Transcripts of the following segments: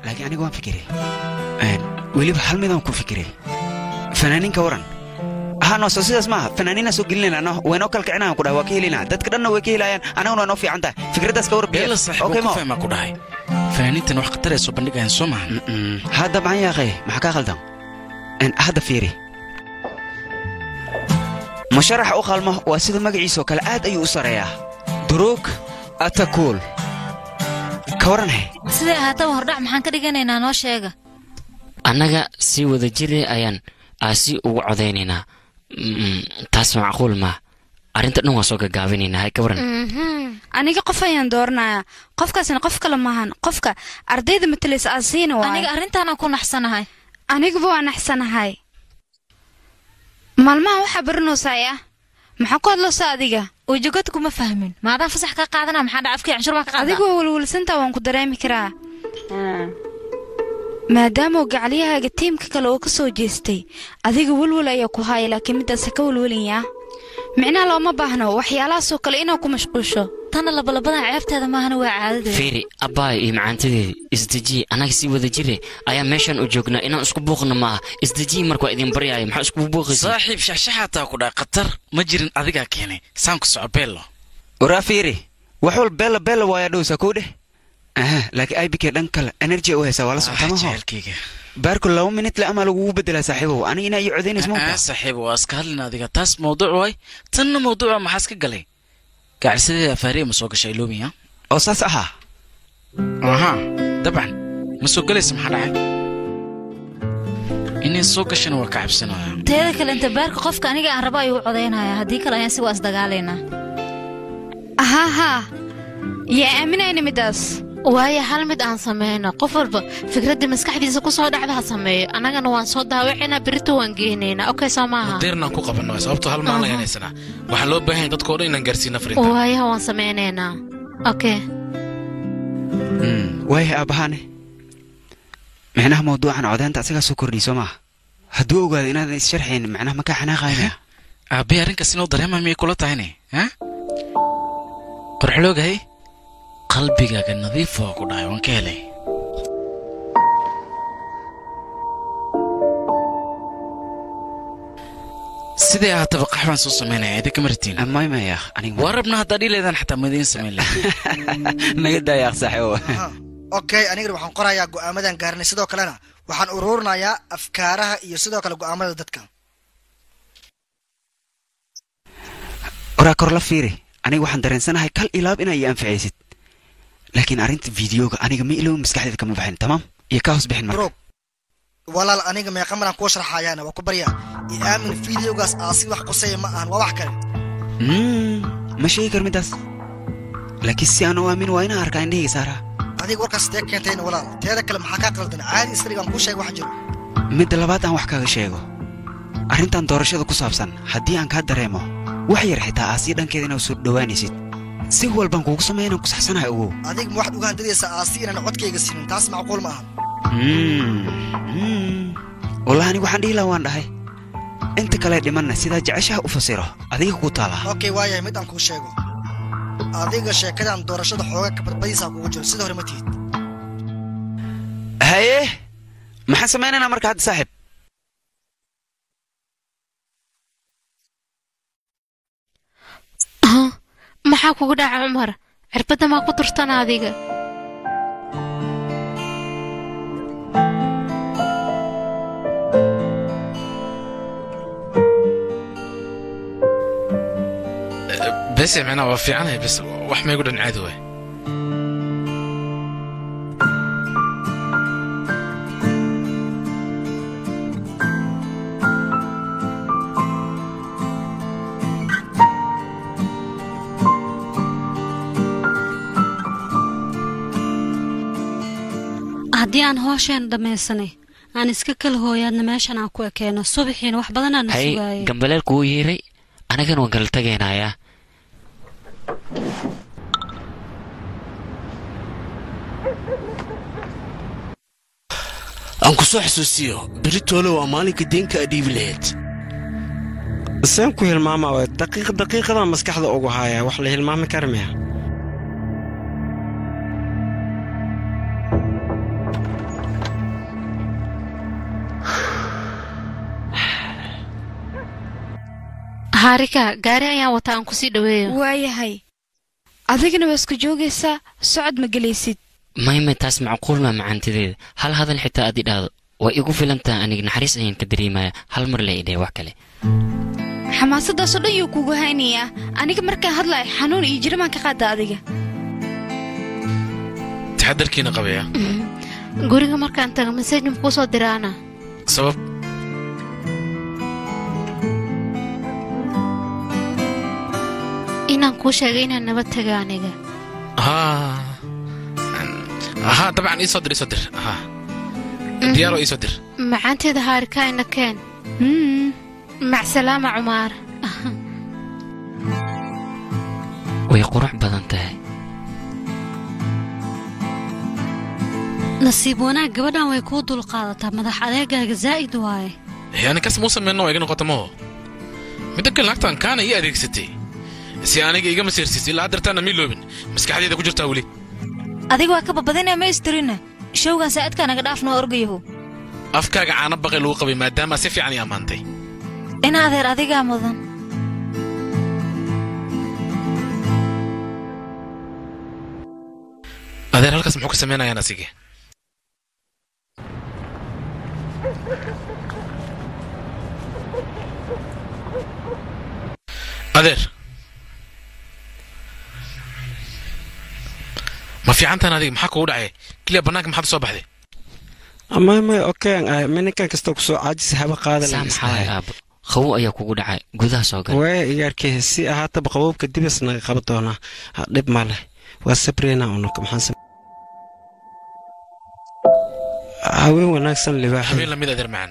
laakiin aniga waan fikiray Een, weliba hal midaan ku fikiray fanaaniinka waran hano soo sidaas maaha fanaaniina soo gelinayna no waynoo kalkicinaan ku dhahay waa ka helinaa dadka dhanna way ka helayaan anaguna waa noo fiican tahay fikraddaas ka warbiya beela saaxiib Okay, oo mo ku fahmaa ku dhahay fanaaniintan wax khatar ay soo bandhigayaan soo maahan Mm, hadda maxan yaaqay maxaa kaa khaldan Een, hadda fiiri musharaxa u qalmo waa sida magaciisoo kale aad ayuu u sareeyaa duruug atakuul ka waranhe siday ahaataba hordhac maxaan ka dhiganaynaa noo sheega annaga si wada jire ayaan aasi ugu codaynaynaa Mm, taas macquul maa arrinta dhan waan soo gagaabinaynaa hay ka waran Mhm. aniga qof ayaan dooranayaa qofkaasna qof kale maahan qofka ardayda matalaysa aasiina aniga waaye arrintaanaan ku naxsanahay aniguba waa naxsanahay maalmaha waxaa baranaysaa ah maxaa ku hadlaysaa adiga wejigad kuma fahmin maadaan fasax ka qaadana maxaa dhaca afkii canshuur baa ka qaada adigu waa welwelsantaa waan ku dareemi karaa maadaama uu gacalyahaaga tiimka kale oo ka soo jeestay adiga welwel ayaa ku haaya laakiin middaas ha ka welwelaya micnaha looma baahno waxyaalahaasoo kale inaad ku mashquusho tanna labalabadan ceebteeda maahana waa caadadeeda fiiri abbaay iyo macaantadeedii isdejiye annaga si wada jire ayaa meeshan u joognaa inaan isku buuqno maaha isdejiye marka waa idin baryaayo maxaa isku buuqaysa saaxiib shaxshaxaataa ku dhahay khatar ma jirin adigaa keenay saan ku soco beello waraa fiiri wax wal beella beella waayaa dhowsa kow dheh aha laakiin ibk dhan kale energy u haysaa waa la socota maho jecelkayga baarku laba minit le amaa lagugu bedelaa saaxiibow aniga inaa ii codaynaysa aa mauka saaxiib waa iska hadlin adiga taas mawduuc waay tanna mawduuca maxaa iska galay gaacsideeda afaariya ma soo gashay iloomiya oo saas ahaa aha dabcan ma soo galaysa maxaa dhacay inay soo gashana waa ka cabsanaya teeda kale inta baarka qofka aniga aan rabo ayuu codaynaya haddii kale ayaan si waa isdagaalaynaa ahaa haa yaa aaminayna middaas waayo hal mid aan samayno qof walba fikraddii maskaxdiisa ku soo dhacda ha sameeyo annagana waan soo daawacinaa berito waan geynaynaa okay soo maaha deernaan ku qabanno sababtoo hal maalin ayaan haysanaa waxaa loo baahan yahay dadkoo dhan inaan gaarsiina fariinta waayaha waan samaynaynaa okay waaya aabbahaane micnaha mawduucan codaynta asagaa soo kordhiy soo maaha hadduu ogaado inaadan is-sharxayn macnaha makaa xanaaqaynaya aabbay arrinkaas inuu dareema miyay kula tahayne ha qorxoloogahay qalbigaaga nadiif waa ku dhahay waan ka helay sidee ahaataba qaxbaan soo samaynaya idinka maritiin may maya aniga waa rabna haddaa dhiileedaan xataa madiin samayn lahay naga daayaaq saaxiibo okay anigana waxaan qorayaa go'aamadan gaarinay sidoo kalena waxaan ururinayaa afkaaraha iyo sidoo kale go'aamada dadka waraa kor la fiiri aniga waxaan dareensanahay kal ilaab inaa ii anficaysid laakiin arrinta fideoga aniga ma ilooba maskaxdeeda kama baxin tamaam iyo ka hoos bixin marka Bro, walaal aniga meeqa maraan kuu sharxayaana waa ku baryaa i aamin fideogaas aasi wax qusaya ma ahan waa wax kale Mm, ma sheegi kar middaas laakiin si aan u aamin waa inaan arkaa indhahayga saaraa adiga warkaas tee keentayna walaal teeda kale maxaa kaa qaldan caadi isrigaan kuu sheega wax jiro midda labaad aan wax kaga sheego arrintan doorashada ku saabsan haddii aan kaa dareemo wax yar xitaa aasiya dhankeeda inaad soo dhowaanaysid si walbaan kuugu sameeya inaan ku saxsanahay ogow adiga ma waxaad uga handadaysaa aasi inaan codkayga siinin taas macquul ma ahan Mm, mm. wallahi anigu waxaan dhihi lahaa waan dhahay inta kale dhimanna sidaa jeceshaha u fasiro adiga ku taalaa okay waayahay mid aan kuu sheego adiga sheekadan doorashada xooga kabadbadiisaa kugu jiro sida hore ma tihid haye maxaan samaynaynaa marka hadda saaxiib Huh? maxaa kugu dhaca cumar cirbadda maa ku turtan adiga bese micnaa waa fiicanahay bes wax maygu dhan caadi waay haddii aan hoosheen dhammaysanay aan iska kala hooyaadna meeshan aan ku ekeeno subaxiina wax badan aan hay sugaayay gambaleelku wuu yeeray anagana waan kala tegaynayaa aan ku soo xasuusiyo beritoole waa maalinka deenka aad dhiibi lahayd seen ku hilmaama we daqiiq daqiiqadan maskaxda ugu haaya wax la hilmaami kara miya haarika gaari ayaan wataa aan kusii dhaweeyo waayahay adigana waa isku joogaysaa socod ma gelaysid mayme taas macquul maa macaantideeda hal hadal xitaa aad idhaahdo way igu filantaa aniga naxariis ayaan ka dareemaya hal mar la idhee wax kale xamaasadaasoo dhan yuu kugu haynayaa aniga markaan hadlayo xanuun iyo jirimaan ka qaada adiga taxadarkiina qabaya guriga markaan tago masajin kuu soo diraana sabab inaan kuu sheegay inaan nabad taga aniga haa haa dabcan ii soo dir ii soo dir haa diyaaro ii soo dir macaanteeda haarika ina keen macsalaama cumaar way qurux badan tahay nasiib wanaag gabadhan way kuu dulqaadataa madax adeegaaga zaa'id waaye yani kas muu sameyno waa iga noqota maho midda kale lacagtan kaana ii adeegsatay si aniga igama siirsiis ilaa dartaana mii loobin maskaxdeeda ku jirtaa weli adiga waa ka babadinaya ma istirina showgan saa'idkaa naga dhaaf noo orgayahu afkaaga caano baqay lagu qabay maadaama si fiican ii ammaantay in adeer adigaa mudan adeer halkaas muxuu ka samaynayaan asige adeer ma fiicantaan adiga maxaa kugu dhacay keliya bannaanka maxaad u soo baxday may may okeen ah mininkan kasta kusoo caajis haba qaada saa maxaa waay aabo qabow ayaa kugu dhacay gudaha soo gal waya igaarkee si ahaataba qabowbka dibis naga qaba doonaa Ha, dhib ma leh waa sabreyna unaka maxaan sam- haween wanaagsan libaax habeen lamid adeer macaan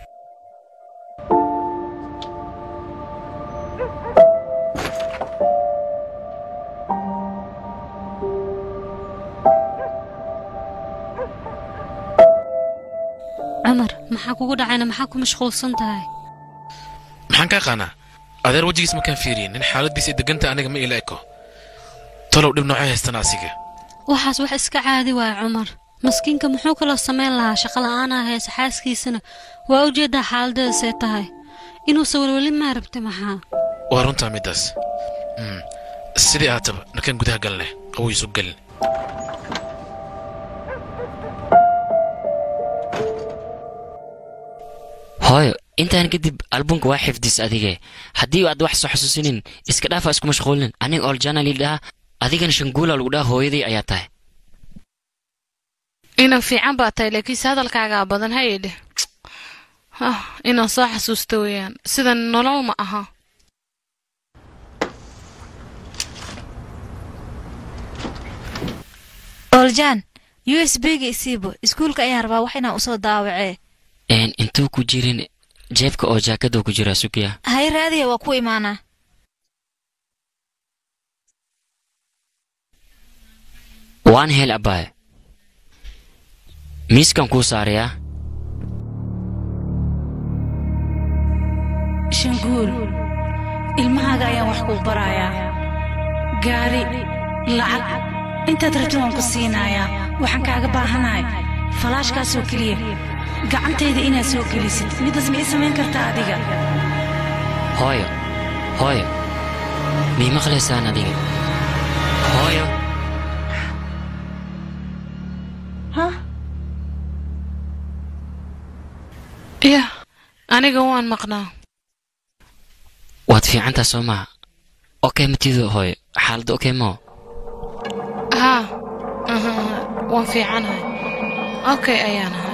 cumar maxaa kugu dhacayna maxaa ku mashquulsan tahay maxaan kaa qaanaa adeer wejigiis makaan fiiriyin nin xaaladiisa deganta aniga ma ila eko talow dhib noocay haystana asiga waxaas wax iska caadi waaya cumar maskiinka muxuu kaloo samayn lahaa shaqo la'aanaa heesa xaaskiisana waa ujeeddaa xaaladeeda see tahay inuusan welweli maa rabta maxaa waa runtaa middaas Mm. sidii aataba narkaan gudaha galne qawoyisu galin hooyo intaan kadib albumka waa xifdis adige haddii aad wax soo xasuusinin iska dhaafa isku mashquulin aniga oljana lidhaha adigana shanguula lagu dhaha hooyadii ayaa tahay inan fiican baa tahay laakiinse hadalkaagaa badan ha idhe ah inaan soo xasuusto weeyaan sidan nolol ma aha ooljan u s b ga isiibo iskuulka ayaan rabaa wax inaan usoo daawacee Een, intuu ku jirin jeebka oo jaakaduu ku jira sugya hay raadiya waa ku imaanaa waan hel abaaye miiskan kuu saarayaa shanguul ilmahaaga ayaan wax kuu barayaa gaari lacag intaad rabto waan ku siinayaa waxaan kaaga baahanahay falaashkaasoo keliya gacantayda inaad soo gelisid midaas ma ii samayn kartaa adiga hooyo hooyo mii maqlaysaan adiga hooyo yah aniga waan maqnaa waad fiicantaa soo maha okey matiido hooyo xaaladda okey moo haa aha, aha, waan fiicanahay okay ayaana